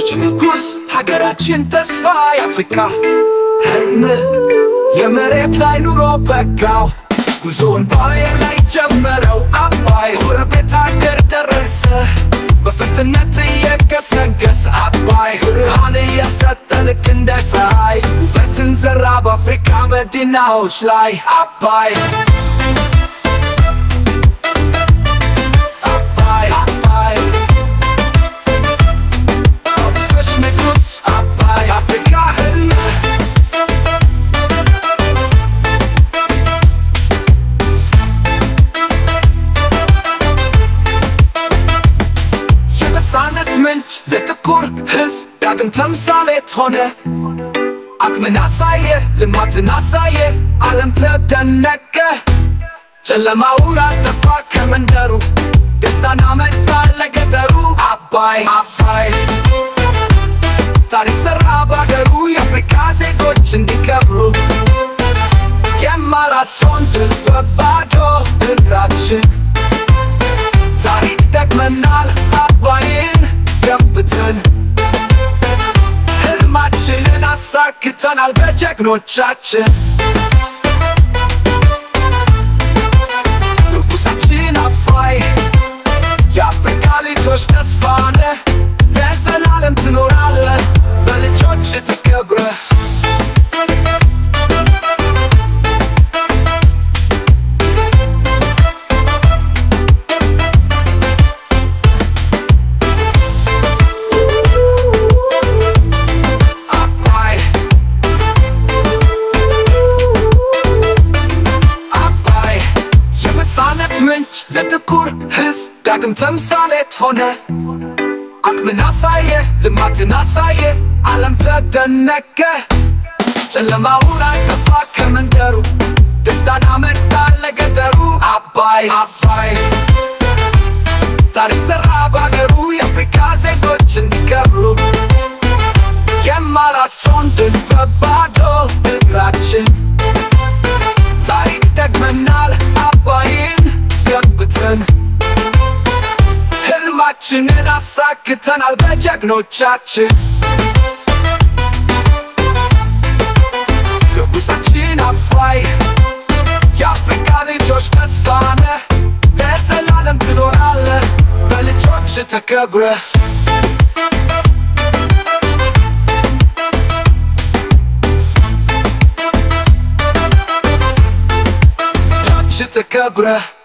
የወንዞች ንጉሥ ሀገራችን ተስፋ የአፍሪካ ህልም የመሬት ላይ ኑሮ በጋው ጉዞውን በአየር ላይ ጀመረው አባይ ጎረቤት ሀገር ደረሰ በፍጥነት እየገሰገሰ አባይ ብርሃን እያሰጠ ልክ እንደ ፀሐይ ውበትን ዘራ በአፍሪካ መዲናዎች ላይ አባይ አባይ አባይ ወንዞች ንጉሥ አባይ የአፍሪካ ህልም የነፃነት ምንጭ ለጥቁር ሕዝብ ዳግም ተምሳሌት ሆነ። አቅምን አሳየ፣ ልማትን አሳየ፣ ዓለም ተደነቀ። ጨለማውን አጠፋ ከመንደሩ፣ ደስታን አመጣ ለገጠሩ። አባይ አባይ ታሪክ ሰራ ባገሩ፣ የአፍሪካ ዜጎች እንዲከብሩ የማራቶን ድል በባዶ እግራችን ታሪክ ደግመናል አባይን ገንብተን ህልማችንን አሳክተናል በጀግኖቻችን ንጉሳችን አባይ የአፍሪካ ልጆች ተስፋ ነህ ለዘላለም ትኖራለህ በልጆች ትከብረህ አባይ አባይ የነፃነት ምንጭ ለጥቁር ሕዝብ ዳግም ተምሳሌት ሆነ። አቅምን አሳየ፣ ልማትን አሳየ፣ ዓለም ተደነቀ። ጨለማውን አጠፋ ከመንደሩ፣ ደስታን አመጣ ለገጠሩ። አባይ አባይ ታሪክ ሰራ ባገሩ፣ የአፍሪካ ዜጎች እንዲከብሩ የማራቶን ድል በባዶ እግራችን ታሪክ ደግመናል አባይን ገንብተን ህልማችንን አሳክተናል በጀግኖቻችን ንጉሳችን አባይ የአፍሪካ ልጆች ተስፋ ነህ ለዘላለም ትኖራለህ በልጆች ተከብረህ ልጆች ተከብረህ